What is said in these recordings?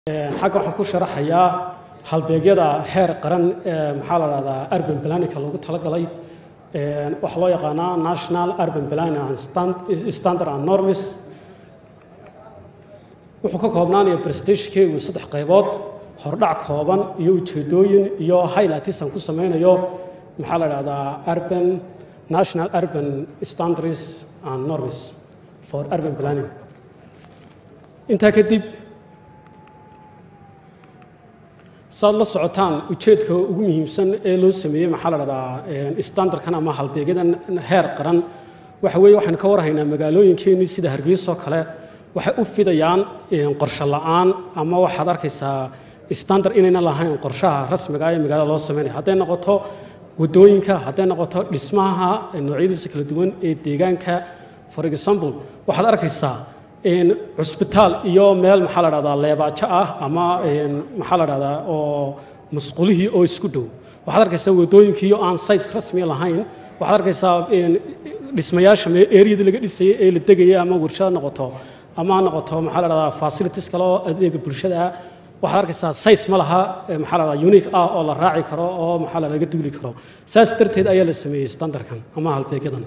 xagga waxaan ku sharaxayaa halbeegyada heer qaran ee maxaa la dhahdaa urban planninka loogu talagalay waxaa loo yaqaanaa national urban planning and standard and norms wuxuu ka koobnaanaya prestationkeegu saddex qaybood hordhac kooban iyo ujeedooyin iyo highlights aan ku sameynayo maxaa la dhahdaa urban national urban standards and norms for urban planning intaa kadib saad la socotaan ujeedka ugu muhiimsan ee loo sameeyey maxaa la dhahdaa standardkan ama halbeegyadan heer qaran waxa weeye waxaan ka warhaynaa magaalooyinkeenii sida hargeysa oo kale waxay u fidayaan qorshe la'aan ama waxaad arkaysaa standard inayna lahayn qorshaha rasmiga ee magaalada loo sameynaya hadday noqoto wadooyinka hadday noqoto dhismaha noocyadiisa kala duwan ee deegaanka for example waxaad arkaysaa cusbitaal iyo meel maxaa la dhahdaa leebaajo ah ama maxaa la dhahdaa oo masqulihii oo isku dhow waxaad arkaysaa wadooyinkii oo aan size rasmi lahayn waxaad arkaysaa dhismayaasha eriyada laga dhisayay ee la degaya ama warshada noqoto ama ha noqoto maxaa la dhahdaa facilities kale oo adeega bulshada ah waxaad arkaysaa size ma laha maxaa la dhahdaa unique ah oo la raaci karo oo maxaa la laga duuli karo saas darteed ayaa la sameeyey standardkan ama halbeegyadan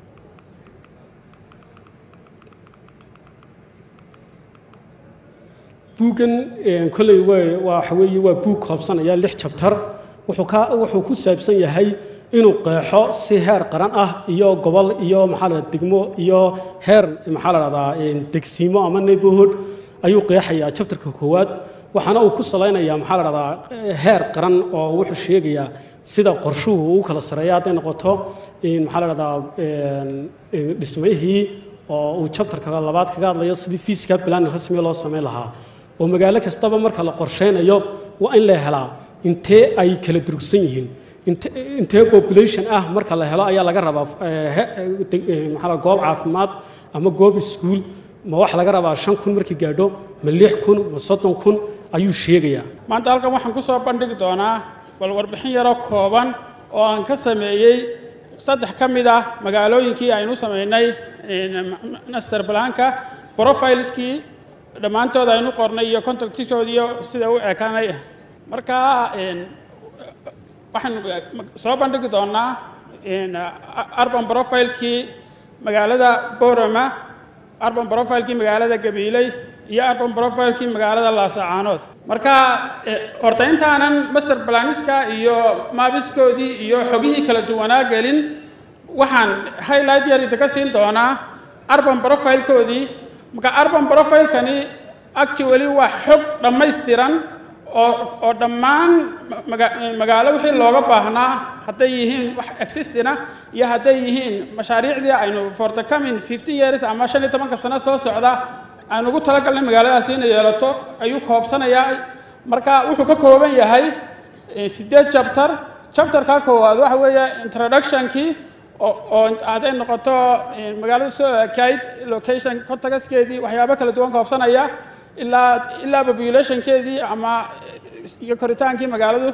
buuggan kolley waxa weeye waa buug koobsanaya lix jabtar wuxuu ka wuxuu ku saabsan yahay inuu qeexo si heer qaran ah iyo gobol iyo maxaa la degmo iyo heer maxaa la dhahdaa degsiimo ama neighborhood ayuu qeexayaa jabtarka koowaad waxaana uu ku salaynayaa maxaa la dhahdaa heer qaran oo wuxuu sheegayaa sida qorshuhu uu kala sareeya hadday noqoto maxaa la dhahdaa dhismayhii oo uu jabtarka labaad kaga hadlayo sidii physical plan rasmiga loo samayn lahaa oo magaalo kastaba marka la qorsheynayo waa in la helaa intee ay kala durugsan yihiin intee population ah marka la helo ayaa laga rabaa maxaa goob caafimaad ama goob iskuul ma wax laga rabaa shan kun markii gaadho ma lix kun ma soddon kun ayuu sheegayaa maanta halkan waxaan ku soo bandhigi doonaa bal warbixin yaroo kooban oo aan ka sameeyey saddex ka mid ah magaalooyinkii aynu samaynay master planka profileskii dhammaantood aynu qornay iyo contactkoodi iyo sida u ekaanay marka waxaan soo bandhigi doonaa urban profilekii magaalada borama urban profilekii magaalada gabiiley iyo urban profilekii magaalada laasacaanood marka horta intaanan master planiska iyo maabiskoodii iyo xogihii kala duwanaa gelin waxaan highlight yar idinka siin doonaa urban profilekoodii marka urban profilekani actually waa xog dhammaystiran oo oo dhammaan magaalo wixii looga baahnaa hadday yihiin wax existina iyo hadday yihiin mashaariicdii aynu for the coming fifteen years ama shan iyo tobanka sano soo socda aynu ugu talagalnay magaaladaasi inay yeelato ayuu koobsanayaa marka wuxuu ka kooban yahay siddeed chapter chapterka koowaad waxa weeye introductionkii oo hadday noqoto magaalada soo ekayd location contactskeedii waxyaabo kala duwan koobsanaya ilaa ilaa populationkeedii ama iyo koritaankii magaaladu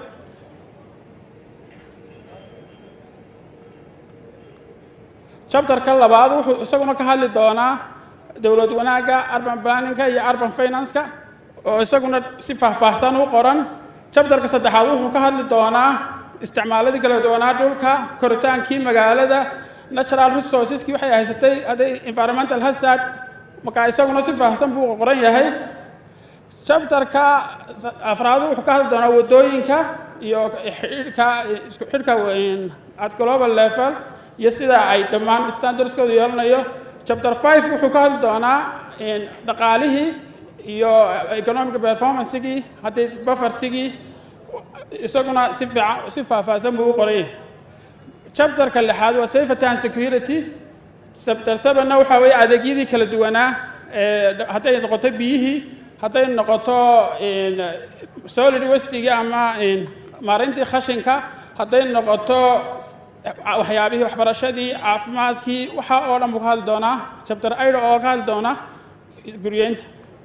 chapterka labaad wuxuu isaguna ka hadli doonaa dowlad wanaagga urban planninka iyo urban financeka oo isaguna si faahfaahsan u qoran chapterka saddexaad wuxuu ka hadli doonaa isticmaaladii kala duwanaa dhulka koritaankii magaalada natural resourceski waxay haysatay hadday environmental hazard marka isaguna si faahsan buu qoran yahay chapterka afraad wuxuu ka hadli doonaa wadooyinka iyo xidhka isku xidhka at global level iyo sida ay dhammaan standardskooda yeelanayo chapter five wuxuu ka hadli doonaa dhaqaalihii iyo economic performancegii haddii buffertigii isaguna si fiican si faahfaahsan buu u qoran yahay chapterka lixaad waa safety and security chapter sevenna waxaa weeye adeegyadii kala duwanaa hadday noqoto biyihii hadday noqoto solid wastigii ama maarayntii khashinka hadday noqoto waxyaabihii waxbarashadii caafimaadkii waxa oo dhan buu ka hadli doonaa chapter aida oo ka hadli doona guryeynta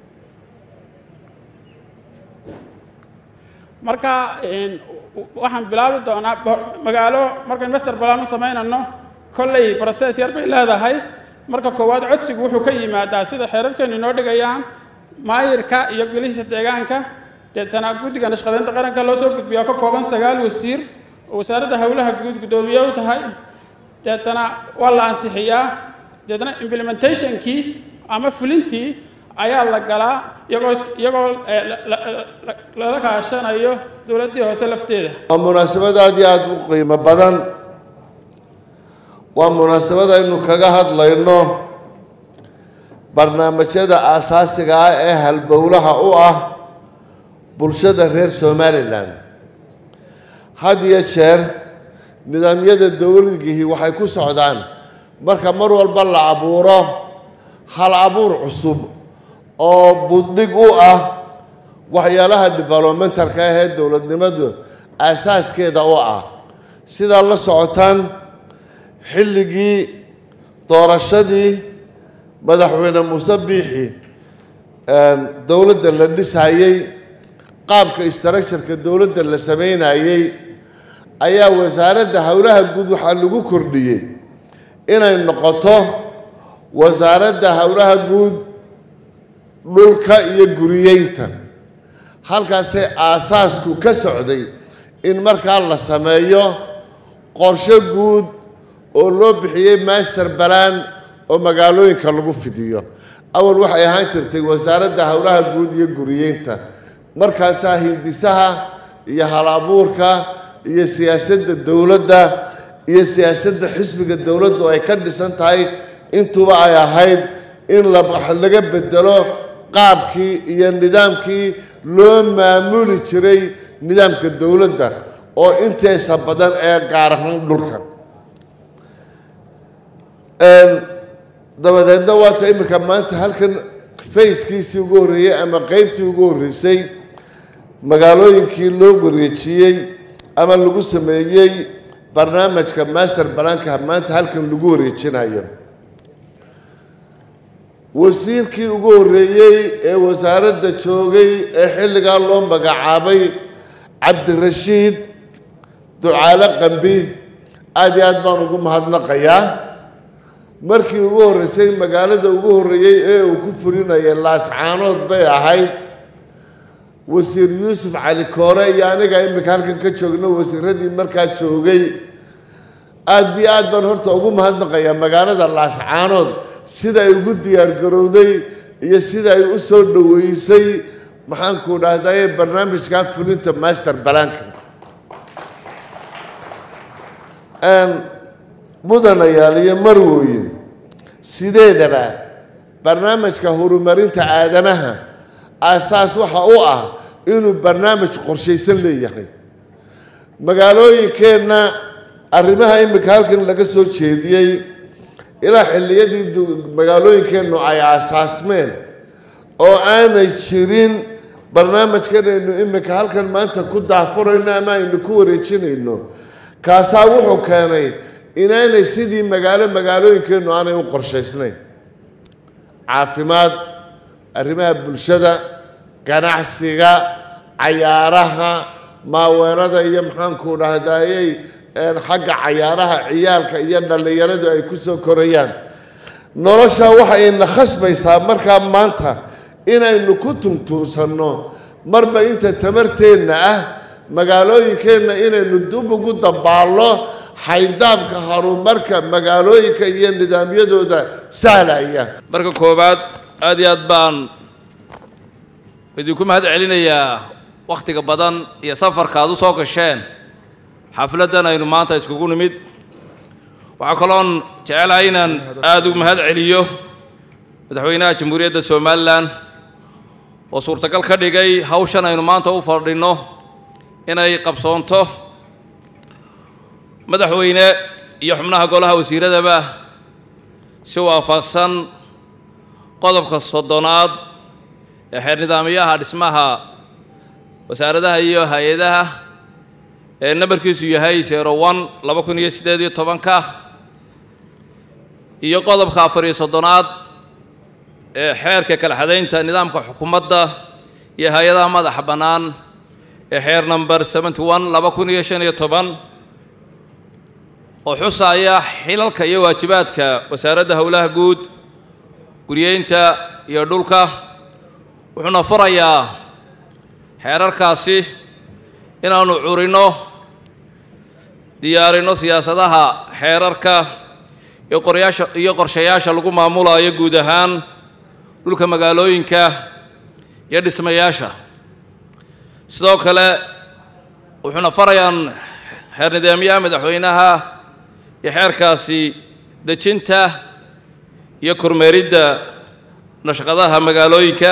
marka waxaan bilaabi doonaa magaalo markayn master plan u samaynano kolley process yar bay leedahay marka koowaad codsigu wuxuu ka yimaadaa sida xeerarkeenu inoo dhigayaan maayirka iyo golihiisa deegaanka deetana guddiga nashqadeynta qaranka loo soo gudbiya oo ka kooban sagaal wasiir oo wasaaradda howlaha guud guddoomiye u tahay deetana waa la ansixiyaa deetana implementationkii ama fulintii ayaa la galaa iyagoo iyagoo lala kaashanayo dowladdii hoose lafteeda waa munaasabad aada iyo aada u qiimo badan waa munaasabad aynu kaga hadlayno barnaamijyada aasaasiga ah ee halbowlaha u ah bulshada reer somalilan had iyo jeer nidaamyada dowladgihii waxay ku socdaan marka mar walba la abuuro hal abuur cusub oo buddhig u ah waxyaalaha developmentalka ah ee dowladnimadu aasaaskeeda u ah sidaa la socotaan xilligii doorashadii madaxweyne muuse biixi dowladda la dhisayey qaabka structureka dowladda la sameynayey ayaa wasaaradda howlaha guud waxaa lagu kordhiyey inay noqoto wasaaradda howlaha guud dhulka iyo guriyeynta halkaasay aasaasku ka socday in markaa la sameeyo qorshe guud oo loo bixiyey master balan oo magaalooyinka lagu fidiyo awal waxay ahaan jirtay wasaaradda howlaha guud iyo guriyeynta markaasaa hindisaha iyo hal abuurka iyo siyaasadda dowladda iyo siyaasadda xisbiga dowladdu ay ka dhisan tahay intuba ay ahayd in laga bedelo qaabkii iyo nidaamkii loo maamuli jiray nidaamka dowladda oo inteesa badan ee gaar ahaan dhulka dabadeedna waata iminka maanta halkan fayskiisii ugu horreeyey ama qeybtii ugu horreysay magaalooyinkii loo wareejiyey ama lagu sameeyey barnaamijka master balanka maanta halkan lagu wareejinayo wasiirkii ugu horreeyey ee wasaaradda joogay ee xilligaa loo magacaabay cabdirashiid ducaale qambi aada iyo aad baan ugu mahadnaqayaa markii ugu horreysay magaalada ugu horreeyey ee uu ku fulinayay laascaanood bay ahayd wasiir yuusuf cali koore iyo aniga iminka halkan ka joogno wasiiradii markaa joogay aada bi aad baan horta ugu mahadnaqayaa magaalada laascaanood sida ay ugu diyaargarowday iyo sida ay u soo dhoweysay maxaanku dhahdaye barnaamijkaa fulinta master balanka mudanayaal iyo marwooyin sideedaba barnaamijka horumarinta aadanaha aasaas waxa u ah inuu barnaamij qorshaysan leeyahay magaalooyinkeenna arrimaha iminka halkan laga soo jeediyey ilaa xilliyadii magaalooyinkeennu ay aasaasmeen oo aanay jirin barnaamijkan aynu iminka halkan maanta ku daafurayno ama aynu ku wareejinayno kaasaa wuxuu keenay inaanay sidii magaalo magaalooyinkeennu aanay u qorshaysnayn caafimaad arrimaha bulshada ganacsiga cayaaraha maaweerada iyo maxaanku dhahdayey xagga cayaaraha ciyaalka iyo dhallinyaradu ay ku soo korayaan nolosha waxayna khasbaysaa markaa maanta inaynu ku tuntuunsanno marba inta tamarteenna ah magaalooyinkeenna inaynu dub ugu dabaallo xayndaabka horumarka magaalooyinka iyo nidaamyadooda sahlaya marka koowaad aad iyo aad baan idinku mahad celinayaa wakhtiga badan iyo safarka aad u soo gasheen xafladdan aynu maanta iskugu nimid waxaa kaloon jecelahay inaan aada ugu mahad celiyo madaxweynaha jamhuuriyadda somalilan oo suurtagal ka dhigay hawshan aynu maanta u fadhinno inay qabsoonto madaxweyne iyo xubnaha golaha wasiiradaba si waafaqsan qodobka soddonaad ee xeer nidaamyaha dhismaha wasaaradaha iyo hay-adaha ee nambarkiisu yahay zero one laba kun iyo siddeed iyo tobanka iyo qodobka afar iyo soddonaad ee xeerka kala xadaynta nidaamka xukuumadda iyo hay-adaha madaxa bannaan ee xeer number seventy one laba kun iyo shan iyo toban oo xusaya xilalka iyo waajibaadka wasaaradda howlaha guud guryeynta iyo dhulka wuxuuna farayaa xeerarkaasi inaannu curinno diyaarinno siyaasadaha xeerarka iyo qoryaasha iyo qorshayaasha lagu maamulayo guud ahaan dhulka magaalooyinka iyo dhismayaasha sidoo kale wuxuuna farayaan xeer nidaamyaha madaxweynaha iyo xeerkaasi dejinta iyo kormeeridda nashqadaha magaalooyinka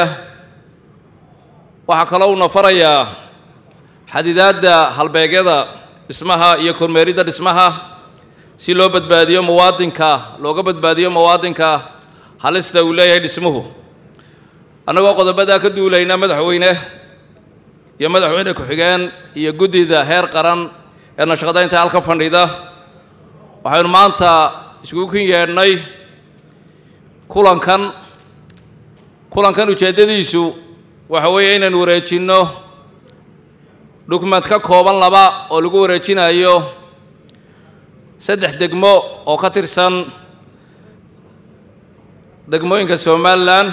waxaa kaloo uuna farayaa xadidaadda halbeegyada dhismaha iyo kormeeridda dhismaha si loo badbaadiyo muwaadinka looga badbaadiyo muwaadinka halista uu leeyahay dhismuhu annagoo qodobadaa ka duulayna madaxweyne iyo madaxweyne ku-xigeen iyo guddida heer qaran ee nashqadaynta halka fadhida waxaynu maanta iskugu kin yeedhnay kulankan kulankan ujeeddadiisu waxa weeye inaynu wareejinno dukument ka kooban laba oo lagu wareejinayo saddex degmo oo ka tirsan degmooyinka somalilan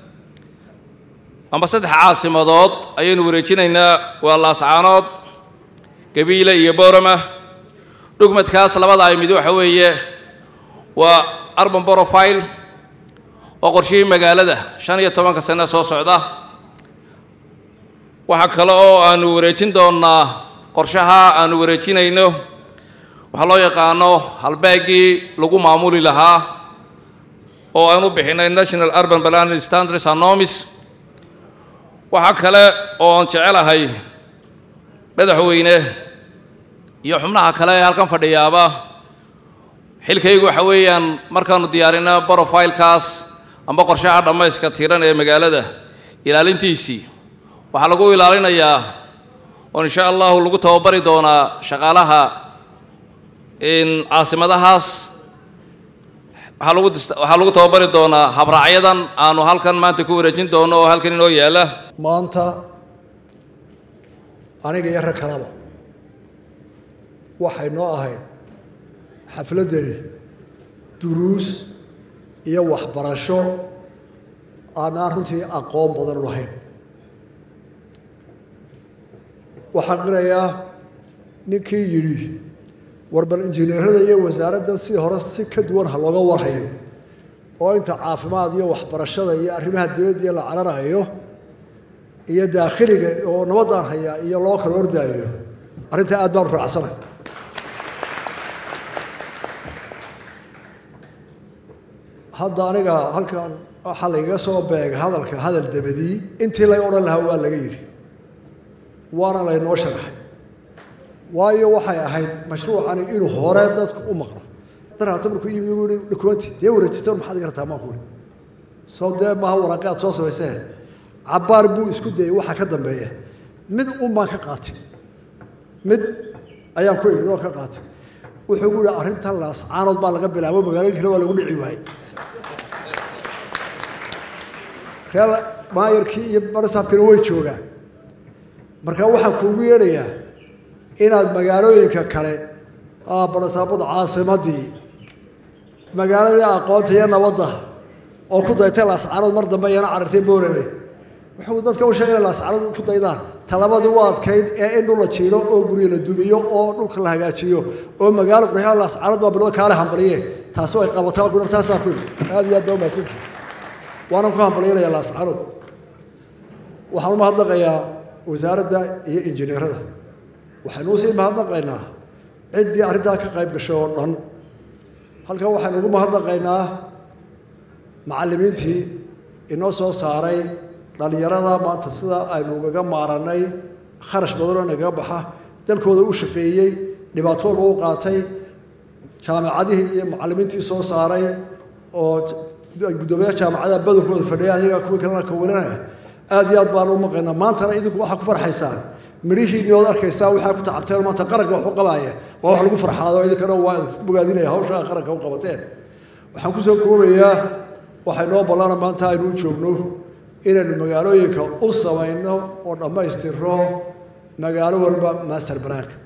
amba saddex caasimadood ayaynu wareejinaynaa waa laascaanood gabiile iyo boorama dukumentkaas labada ay mid waxa weeye waa arban profile oo qorshihii magaalada shan iyo tobanka sane soo socda waxaa kale oo aanu wareejin doonnaa qorshaha aanu wareejinayno waxaa loo yaqaano halbeegii lagu maamuli lahaa oo aan u bixinay national urban planning standards anomis waxaa kale oo aan jecelahay madaxweyne iyo xubnaha kale ee halkan fadhiyaaba xilkaygu waxa weeyaan markaanu diyaarino brofilekaas amba qorshaha dhammayska tiran ee magaalada ilaalintiisii waxaa lagu ilaalinayaa oo insha allahu lagu tababari doonaa shaqaalaha caasimadahaas waxaa lagu waxaa lagu tababari doonaa habraacyadan aanu halkan maanta ku wareejin doono oo halkan inoo yaalla maanta aniga iyo rag kalaba waxay noo ahayd xafladdani duruus iyo waxbarasho aanaan runtii aqoon badan u lahayn waxaan qirayaa ninkii yidhi war bal injineerada iyo wasaaradda si hore si ka duwan ha looga warhayo oo inta caafimaad iyo waxbarashada iyo arrimaha dibadda la cararayo iyo daakhiliga oo nabadaan hayaa iyo loo kala ordaayo arrintaa aad baan u raacsanay hadda aniga halkan waxaa lagaga soo beega hadalka hadal dabadii intii laga odhan lahaa waa laga yidhi waana laynoo sharaxay waayo waxay ahayd mashruucani inuu hore dadku u maqlo darhaata markuu yimi uu yihi dokumenti dee wareejita maxaad iga rabtaa maan kuwi soo dee maaha waraaqi aad soo samayseen cabbaar buu isku dayey waxa ka dambeeya mid un baan ka qaatay mid ayaan ku imid oo ka qaatay wuxuu gu yihi arrintan laascaanood baa laga bilaabo magaalooyin kale waa lagu dhici waayey reel maayarkii iyo barisaabkina way joogaan marka waxaan kuugu yeedhayaa inaad magaalooyinka kale barisaabada caasimadii magaaladii aqoonta iyo nabadda oo ku daytay laascaanood mar dambe iyana carartay boorame wuxuu dadka u sheegay inay laascaanood ku daydaan talabadii u adkayd ee in dhul la jiilo oo guryo la dumiyo oo dhulka la hagaajiyo oo magaalo qurxiya laascaanood baa bilowda kaale hambaliye taasi way qabataa ku taasaa ku yidhi aad iyo aad baa umahadsantihi waanan ku hambalyaynaya laascaanood waxaan u mahadnaqayaa wasaaradda iyo injineerada waxaynu usii mahadnaqaynaa ciddii arrintaa ka qayb gashay oo dhan halkan waxaynu ugu mahadnaqaynaa macallimiintii inoo soo saaray dhallinyarada maanta sida aynu ugaga maarannay kharash badanoo nagaga baxa dalkooda u shaqeeyey dhibaatooda u qaatay jaamacadihii iyo macallimiintii soo saaray oo guddoomiyaha jaamacadaha badankooda fadhiya ayagaa kuwii kalena ka warinaya aad iyo aad baan u maqaynaa maantana idinku waxaa ku farxaysaan midhihiinni ood arkaysaa waxaa ku tacabteen maanta qaranka wax u qabaaya waa wax lagu farxaado idinkana waa idinku bogaadinaya hawsha aa qaranka u qabateen waxaan kusoo koobayaa waxay noo ballana maanta aynu u joogno inaynu magaalooyinka u samayno oo dhammaystirro magaalo walba master banaanka